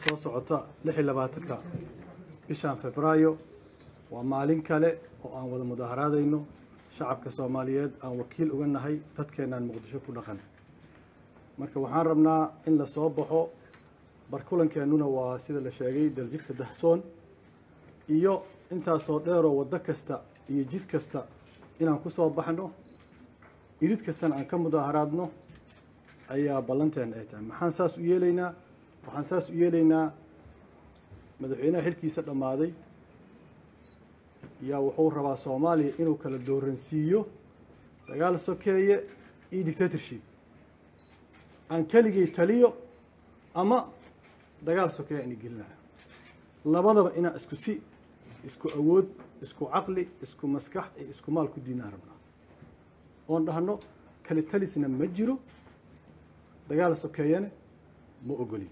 soo socota lix iyo labaatanka bishan febraayo waa maalin kale oo aan wada mudaaharaadayno shacabka soomaaliyeed aan wakiil uga nahay dadkeenaan muqdisho ku dhaqan marka waxaan rabnaa in la soo baxo barkulankeenuna waa sida la sheegay daljidka dahsoon iyo intaasoo dheeroo waddo kasta iyo jid kasta inaan ku soo baxno irid kastana aan ka mudaaharaadno ayaa ballanteena ay tahay maxaan saas u yeelaynaa waxaan saas u yeelaynaa madaxweynaha xilkiisa dhammaaday yaa wuxuu rabaa soomaaliya inuu kala dooransiiyo dagaal sokeeye iyo dictatorship aan keligay taliyo ama dagaal sokeeye aan gelinayo labadaba inaan isku si isku awood isku caqli isku maskax iyo isku maal ku diinaan rabnaa oon dhahno kale talisna ma jiro dagaal sokeeyana ma ogolin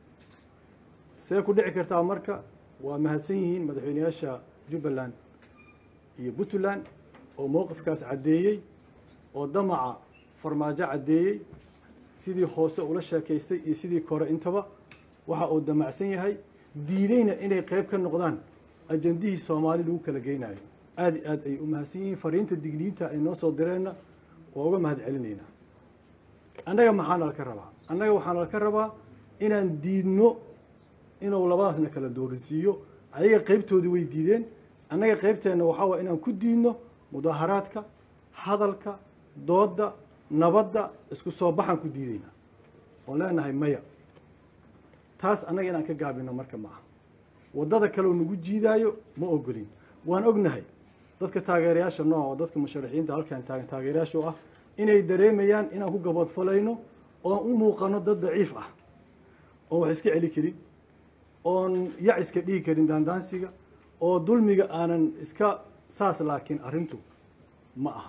see ku dhici kartaa marka waa mahadsan yihiin madaxweyneyaasha jubbaland iyo puntland oo mowqifkaas caddeeyey oo damaca farmaajo caddeeyey sidii hoose ula sheekaystay iyo sidii kore intaba waxa uu damacsan yahay diideyna inay qeyb ka noqdaan ajandihii soomaali lagu kala geynayo aada i aad ay u mahadsan yihiin fariinta digniinta ay noo soo direenna waa uga mahad celinaynaa annaga maxaana laka rabaa annaga waxaana laka rabaa inaan diidno inuu labadaasna kala dooransiiyo ayaga qeybtoodii way diideen annaga qeybteenna waxaa waye inaan ku diidno mudaaharaadka hadalka doodda nabadda isku soo baxaan ku diidaynaa oon leenahay maya taas annaga inaan ka gaabino marka ma aha waddada kaleoo nagu jiidaayo ma ogolin waan ognahay dadka taageerayaasha nooc oo dadka musharaxiinta halkaan taagan taageerayaasha oo ah inay dareemayaan inaan ku gaboodfalayno oon u muuqano dad daciif ah oon wax iska celi karin oon yac iska dhigi karin daandaansiga oo dulmiga aanan iska saas laakiin arrintu ma aha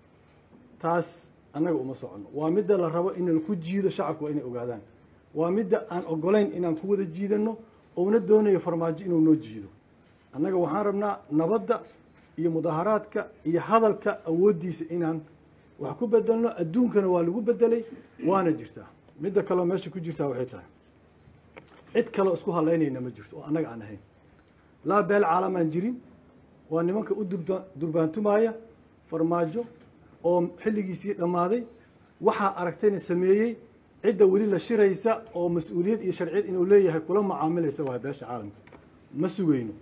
taas annaga uma soconno waa midda la rabo in laku jiido shacabku waa inay ogaadaan waa midda aan ogolayn inaan ku wada jiidanno ouna doonayo farmaajo inuu noo jiido annaga waxaan rabnaa nabadda iyo mudaaharaadka iyo hadalka awooddiisa inaan wax ku bedelno adduunkana waa lagu bedelay waana jirtaa midda kaleo meesha ku jirtaa waxay tahay cid kaleo isku halaynayna ma jirto oo annaga aan ahayn laa beel caalamaan jirin waa nimanka u durba durbaantumaya farmaajo oo xilligiisii dhammaaday waxaa aragtayna sameeyey cidda weli la shiraysa oo mas-uuliyad iyo sharciyad inuu leeyahay kula macaamilaysa waa beesha caalamka ma sugayno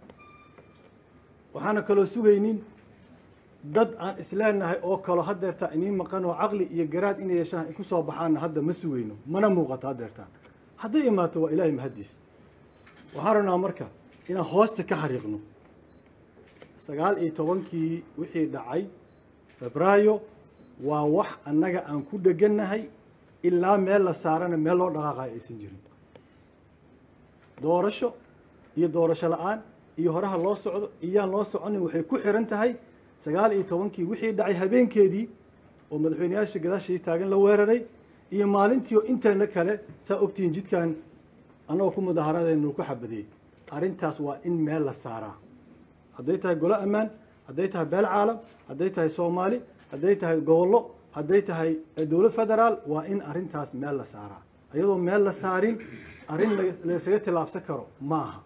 waxaana kaloo sugaynin dad aan isleenahay oo kalo hadeertaan iniin maqan oo caqli iyo garaad inay yeeshaan ku soo baxaanna hadda ma sugayno mana muuqato hadeertaan hadday imaato waa ilaahay mahaddiis waxaan rabnaa marka inaan hoosta ka xariiqno sagaal iyo tobankii wixii dhacay febraayo waa wax annaga aan ku dhegannahay ilaa meel la saarana meel loo dhaqaaqayo aysan jirin doorasho iyo doorasho la-aan iyo horaha loo socdo iyaan loo soconin waxay ku xiran tahay sagaal iyo tobankii wixii dhacay habeenkeedii oo madaxweyneyaasha gadaashii taagan la weeraray iyo maalintii oo inteena kale saa ogtihiin jidkan annagoo ku mudaaharadeenu ku xabadiyey arrintaas waa in meel la saaraa hadday tahay golo ammaan hadday tahay beel caalam hadday tahay soomaali hadday tahay gobollo hadday tahay dowlad federaal waa in arrintaas meel la saaraa iyadoo meel la saarin arrin laysaga tilaabsan karo ma aha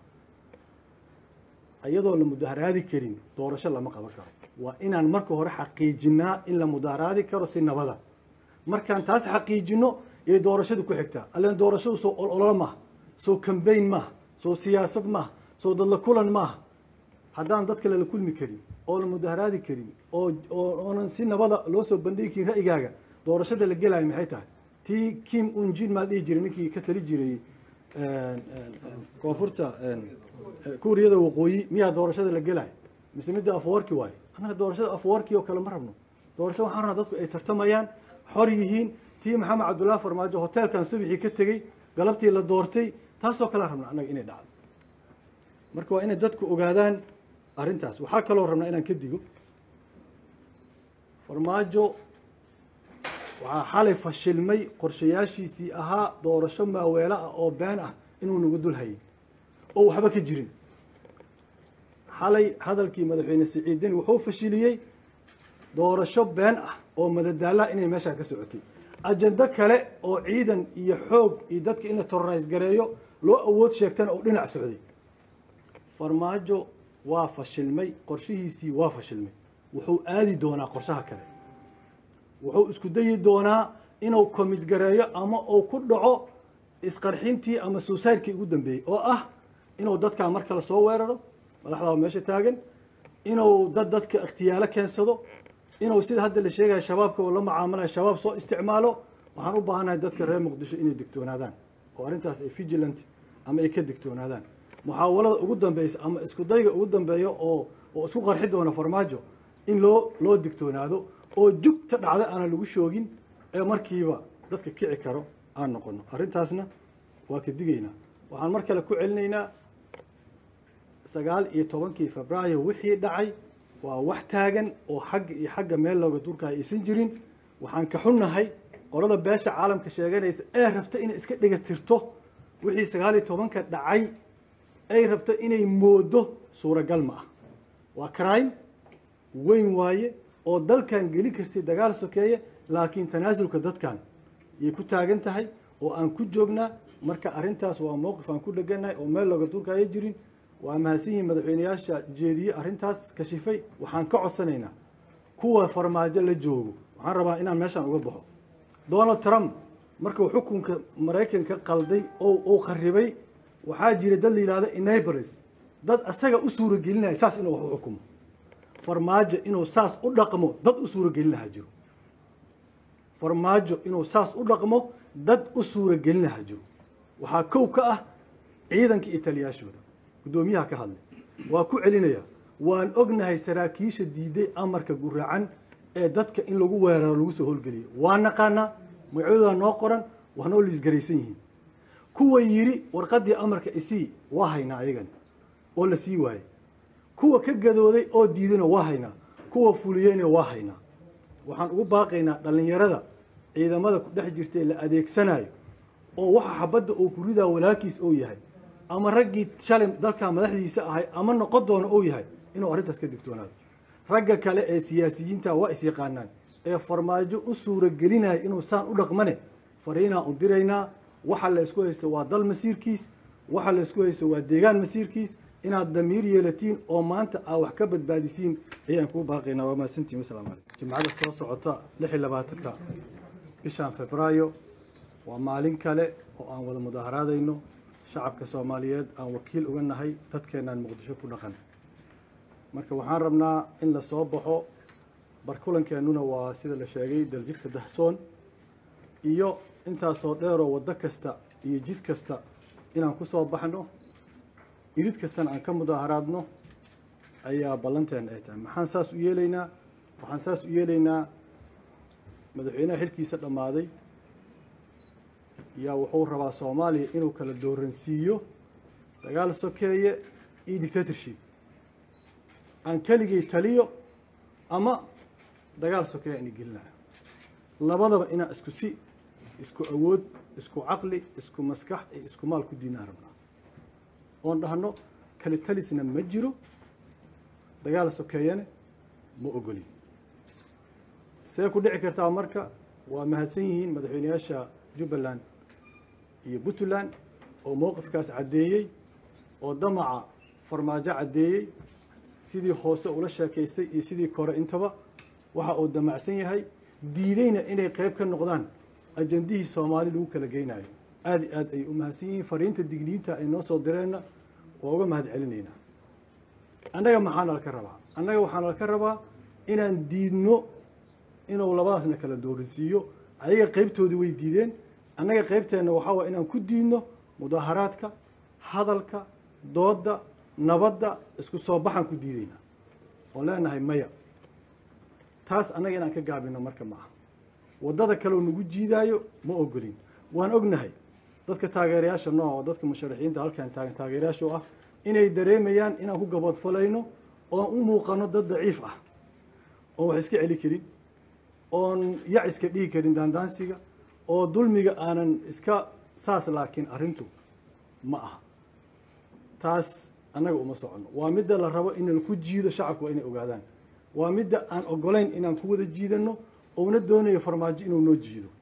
iyadoo la mudaaharaadi karin doorasho lama qaban karo waa inaan marka hore xaqiijinaa in la mudaaharaadi karo si nabada markaan taas xaqiijino yay doorashadu ku xigtaa allen doorashadu soo ololo maaha soo cambayn maaha soo siyaasad maaha soo dadla kulan maaha haddaan dadka lala kulmi karin oo la mudaaharaadi karin oo oonan si nabada loo soo bandhigi karin ra'yigaaga doorashada la gelaayo maxay tahay tii kim unjin maa la dhihi jiray ninkii ka tali jiray koonfurta kuuriyada waqooyi miyaa doorashada la gelaayo mise midda afwarki waayo annaga doorashada afwarki oo kale ma rabno doorasho waxaan rabnaa dadku ay tartamayaan xor yihiin tii maxamed cabdullaahi farmaajo hoteelkan subixii ka tegey galabtii la doortay taasoo kalean rabnaa annaga inay dhacdo marka waa inay dadku ogaadaan arrintaas waxaa kaloo rabnaa inaan ka digo farmaajo waxaa xalay fashilmay qorshayaashiisii ahaa doorasho maaweelo ah oo been ah inuu nagu dul hayay oo waxba ka jirin xalay hadalkii madaxweyne siciidin wuxuu fashiliyey doorasho been ah oo madadaalaha inay meeshaan ka socotay ajando kale oo ciidan iyo xoog iyo dadka in la terrorise gareeyo loo awood sheegtana oo dhinac socday farmaajo waa fashilmay qorshihiisii waa fashilmay wuxuu aadi doonaa qorshaha kale wuxuu isku dayi doonaa inuu komid gareeyo ama uu ku dhaco isqarxintii ama suusaydkii ugu dambeeyey oo ah inuu dadkaa mar kale soo weeraro madaxdaa meesha taagan inuu dad dadka ikhtiyaalo keensado inuu sida hadda la sheegaya shabaabka uu la mucaamalayo shabaab soo isticmaalo waxaan u baahannahay dadka reer muqdisho inay digtoonaadaan oo arrintaas ay vigilant ama ay ka digtoonaadaan muxaawalada ugu dambeysa ama isku dayga ugu dambeeya oo oo isku qarxi doona farmaajo in loo loo digtoonaado oo jugta dhacda aanan lagu shoogin ee markiiba dadka kici karo aan noqono arrintaasna waa ka digaynaa waxaan mar kale ku celinaynaa sagaal iyo tobankii febraayo wixii dhacay waa wax taagan oo xagga iyo xagga meel looga durkaya aysan jirin waxaan ka xunnahay qolada beesha caalamka sheeganaysa ee rabta inay iska dhiga tirto wixii sagaal iyo tobanka dhacay ay rabto inay moodo suuragal ma ah waa crime weyn waaye oo dalkan geli kartay dagaal sokeeye laakiin tanaasulka dadkan yay ku taagan tahay oo aan ku joognaa marka arrintaas waa mowqif aan ku dheganahay oo meel looga durkaya jirin waa mahadsan yihiin madaxweyneyaasha jeediye arrintaas kashifay waxaan ka codsanaynaa kuwa farmaajo la joogo waxaan rabaa inaan meeshaan uga baxo donald trump markuu xukunka maraykanka qalday oo uu kharibay waxaa jira dad la yihahdo enabres dad asaga u suuragelinaya saas inuu wax u xukumo farmaajo inuu saas u dhaqmo dad u suuragelinaha jiro farmaajo inuu saas u dhaqmo dad u suuragelinaha jiro waxaa kow ka ah ciidanka iyo taliyaashooda guddoomiyaha ka hadlay waa ku celinaya waan ognahay saraakiisha diiday amarka guracan ee dadka in lagu weeraro lagu soo howlgeliyo waa naqaanaa magacyadooda noo qoran waa noo liisgaraysan yihiin kuwa yiri warqadii amarka isii waa haynaa ayagani oo la sii waayey kuwa ka gadooday oo diidayna waa haynaa kuwa fuliyeyna waa haynaa waxaan ugu baaqaynaa dhallinyarada ciidamada ku dhex jirtae la adeegsanayo oo waxa xabadda uu ku ridaa walaalkiis ou yahay ama raggii shalay dalka madaxdiisa ahay ama noqon doono ou yahay inuu arrintaas ka digtoonaado ragga kale ee siyaasiyiinta waa is yaqaanaan ee farmaajo u suuragelinaya inuu saan u dhaqmane fariinaan u diraynaa waxa la isku haysto waa dal masiirkiis waxa la isku haysto waa deegaan masiirkiis inaad damiir yeelatiin oo maanta aa wax ka badbaadisiin ayaan kuu baaqaynaa waa mahadsantiin wasalaamu calaykum jimcada soo socota lix iyo labaatanka bishan febraayo waa maalin kale oo aan wada mudaaharaadayno shacabka soomaaliyeed aan wakiil uga nahay dadkeenaan muqdisho ku dhaqan marka waxaan rabnaa in la soo baxo barkulankeenuna waa sida la sheegay daljidka dahsoon iyo intaasoo dheeroo waddo kasta iyo jid kasta inaan ku soo baxno irid kastana aan ka mudaaharaadno ayaa ballanteena ay tahay maxaan saas u yeelaynaa waxaan saas u yeelaynaa madaxweynaha xilkiisa dhammaaday yaa wuxuu rabaa soomaaliya inuu kala dooransiiyo dagaal sokeeye iyo dictatorship aan keligay taliyo ama dagaal sokeeye aan gelinayo labadaba inaan isku si isku awood isku caqli isku maskax iyo isku maal ku diinaan rabnaa oon dhahno kale talisna ma jiro dagaal sokeeyane ma ogolin see ku dhici kartaa marka waa mahadsan yihiin madaxweyneyaasha jubbaland iyo puntland oo mowqifkaas caddeeyey oo damaca farmaajo caddeeyey sidii hoose ula sheekaystay iyo sidii kore intaba waxa uu damacsan yahay diideyna inay qeyb ka noqdaan ajandihii soomaali lagu kala geynayo aada i aad ay u mahadsan yihiin fariinta digniinta ay noo soo direenna waa uga mahad celinaynaa annaga maxaana laka rabaa annaga waxaana laka rabaa inaan diidno inuu labadaasna kala dooransiiyo ayaga qeybtoodii way diideen annaga qeybteenna waxaa waye inaan ku diidno mudaaharaadka hadalka doodda nabadda isku soo baxaan ku diidaynaa oon leenahay maya taas annaga inaan ka gaabino marka ma aha waddada kaleoo nagu jiidaayo ma ogolin waan ognahay dadka taageerayaasha nooca oo dadka musharaxiinta halkaan taagan taageerayaasha oo ah inay dareemayaan inaan ku gaboodfalayno oon u muuqano dad daciif ah oon wax iska celi karin oon yac iska dhigi karin daandaansiga oo dulmiga aanan iska saas laakiin arrintu ma aha taas annaga uma socono waa midda la rabo inaan ku jiido shacabku waa inay ogaadaan waa midda aan ogolayn inaan ku wada jiidano ouna doonayo farmaajo inuu noo jiido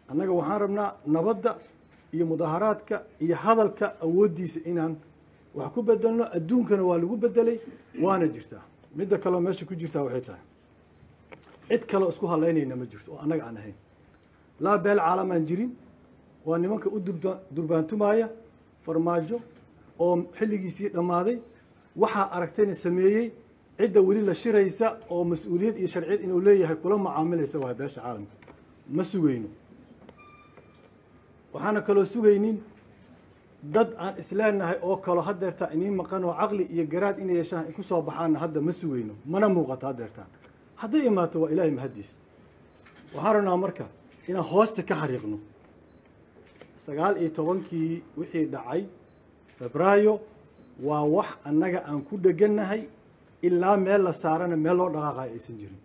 annaga waxaan rabnaa nabadda iyo mudaharaadka iyo hadalka awooddiisa inaan wax ku bedelno adduunkana waa lagu bedelay waana jirtaa midda kaleo meesha ku jirtaa waxay tahay cid kaleo isku halaynayna ma jirto oo annaga aan ahayn laa beel caalamaan jirin waa nimanka u durba durbaantumaya farmaajo oo xilligiisii dhammaaday waxaa aragtayna sameeyey cidda weli la shiraysa oo mas-uuliyad iyo sharciyad inuu leeyahay kula macaamilaysa waa beesha caalamka ma sugayno waxaana kaloo sugaynin dad aan isleenahay oo kalo hadeertaan iniin maqan oo caqli iyo garaad inay yeeshaan ku soo baxaanna hadda ma sugayno mana muuqato hadeertaan hadday imaato waa ilaahay mahaddiis waxaan rabnaa marka inaan hoosta ka xariiqno sagaal iyo tobankii wixii dhacay febraayo waa wax annaga aan ku dhegannahay ilaa meel la saarana meel loo dhaqaaqayo aysan jirin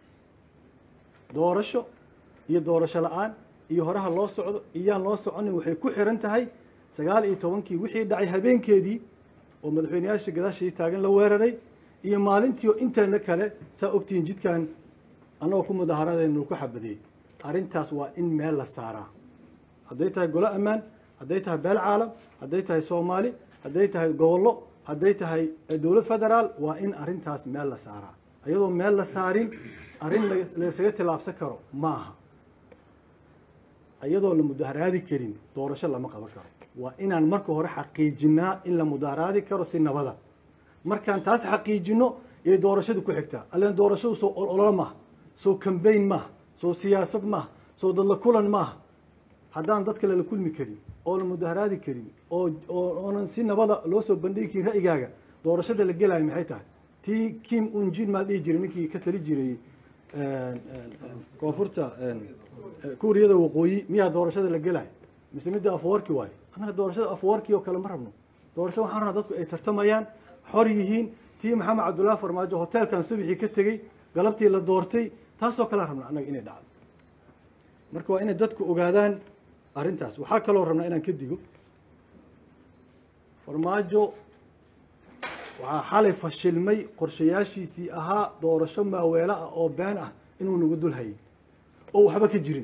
doorasho iyo doorasho la-aan iyo horaha loo socdo iyaan loo soconin waxay ku xiran tahay sagaal iyo tobankii wixii dhacay habeenkeedii oo madaxweyneyaasha gadaashii taagan la weeraray iyo maalintii oo inteena kale saa ogtihiin jidkan annagoo ku mudaharadeenu ku xabadiyey arrintaas waa in meel la saaraa hadday tahay golo ammaan hadday tahay beel caalam hadday tahay soomaali hadday tahay gobollo hadday tahay dowlad federaal waa in arrintaas meel la saaraa iyadoo meel la saarin arrin laysaga tilaabsan karo ma aha iyadoo la mudaharaadi karin doorasho lama qaban karo waa inaan marka hore xaqiijinaa in la mudaharaadi karo si nabada markaan taas xaqiijino yay doorashadu ku xigtaa allen doorashadu soo ololo maaha soo cambayn maaha soo siyaasad maaha soo dadla kulan maaha haddaan dadka lala kulmi karin oo la mudaharaadi karin oo oonan si nabada loo soo bandhigi karin ra'yigaaga doorashada la gelaayo maxay tahay tii kim unjin maa dhihi jiray ninkii ka tali jiray koonfurta kuuriyada waqooyi miyaa doorashada la gelaayo mise midda afwarki waayo annaga doorashada afwarki oo kale ma rabno doorasho waxaan rabnaa dadku ay tartamayaan xor yihiin tii maxamed cabdullaahi farmaajo hoteelkan subixii ka tegey galabtii la doortay taasoo kalean rabnaa annaga inay dhacdo marka waa inay dadku ogaadaan arrintaas waxaa kaloo rabnaa inaan ka digo farmaajo waxaa xalay fashilmay qorshayaashiisii ahaa doorasho maaweelo ah oo been ah inuu nagu dul hayay oo waxba ka jirin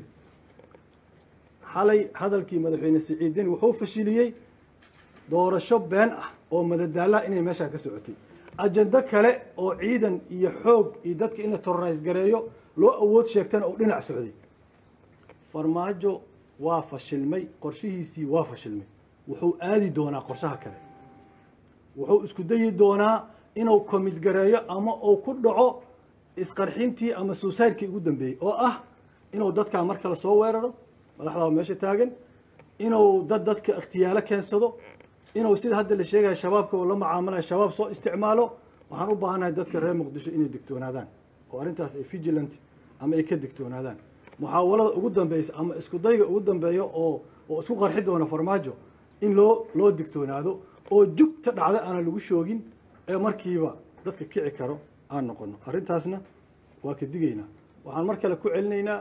xalay hadalkii madaxweyne siciidin wuxuu fashiliyey doorasho been ah oo madadaalaha inay meeshaa ka socotay ajando kale oo ciidan iyo xoog iyo dadka in la terrorise gareeyo loo awood sheegtana uu dhinac socday farmaajo waa fashilmay qorshihiisii waa fashilmay wuxuu aadi doonaa qorshaha kale wuxuu isku dayi doonaa inuu komid gareeyo ama uu ku dhaco isqarxintii ama suusayrkii ugu dambeeyey oo ah inuu dadkaa mar kale soo weeraro madaxdaa meesha taagan inuu dad dadka ikhtiyaalo keensado inuu sida hadda la sheegaya shabaabka uu la macaamalayo shabaab soo isticmaalo waxaan u baahannahay dadka reer muqdisho inay digtoonaadaan oo arrintaas ay vigilant ama ay ka digtoonaadaan muxaawalada ugu dambeysa ama isku dayga ugu dambeeya oo oo isku qarxi doona farmaajo in loo loo digtoonaado oo jugta dhacda aanan lagu shoogin ee markiiba dadka kici karo aan noqono arrintaasna waa ka digaynaa waxaan mar kale ku celinaynaa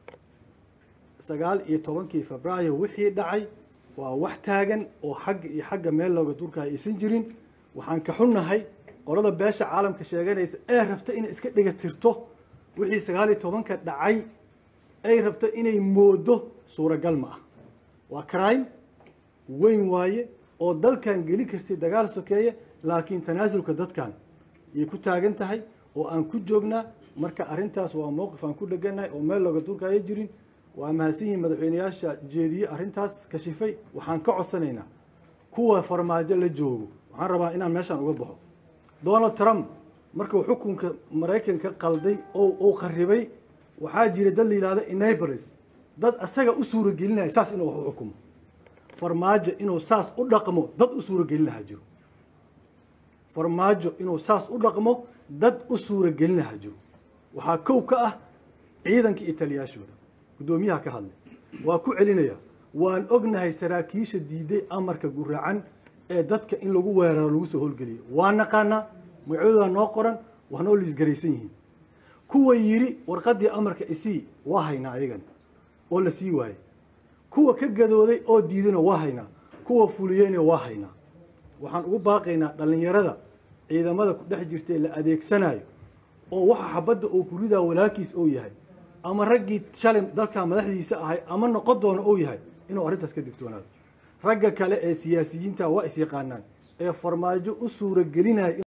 sagaal iyo tobankii febraayo wixii dhacay waa wax taagan oo xagga iyo xagga meel looga durkaayo aysan jirin waxaan ka xunnahay qolada beesha caalamka sheeganaysa ee rabta inay iska dhiga tirto wixii sagaal iyo tobanka dhacay ay rabto inay moodo suuragal ma ah waa crime weyn waaye oo dalkan geli kartay dagaal sokeeye laakiin tanaasulka dadkan yay ku taagan tahay oo aan ku joognaa marka arrintaas waa mowqif aan ku dhegannahay oo meel looga durkaayo jirin waa mahadsan yihiin madaxweyneyaasha jeediye arrintaas kashifay waxaan ka codsanaynaa kuwa farmaajo la joogo waxaan rabaa inaan meeshaan uga baxo donald trump markuu xukunka maraykanka qalday oo uu qaribay waxaa jira dad la yihahdo enabres dad asaga u suuragelinaya saas inuu wax u xukumo farmaajo inuu saas u dhaqmo dad u suuragelinaha jiro farmaajo inuu saas u dhaqmo dad u suuragelinaha jiro waxaa kow ka ah ciidanka iyo taliyaashooda guddoomiyaha ka hadlay waa ku celinaya waan ognahay saraakiisha diiday amarka guracan ee dadka in lagu weeraro lagu soo howlgeliyo waa naqaanaa magacyadooda noo qoran waa noo liisgaraysan yihiin kuwa yidhi warqaddii amarka isii waa haynaa ayagan oo la sii waayey kuwa ka gadooday oo diidayna waa haynaa kuwa fuliyeyna waa haynaa waxaan ugu baaqaynaa dhallinyarada ciidamada ku dhex jirta ee la adeegsanayo oo waxa xabadda oo kuridaa walaalkiis oo yahay ama raggii shalay dalka madaxdiisa ahay ama noqon doono uu yahay inuu arrintaas ka digtoonaado ragga kale ee siyaasiyiinta waa is yaqaanaan ee farmaajo u suura gelinaya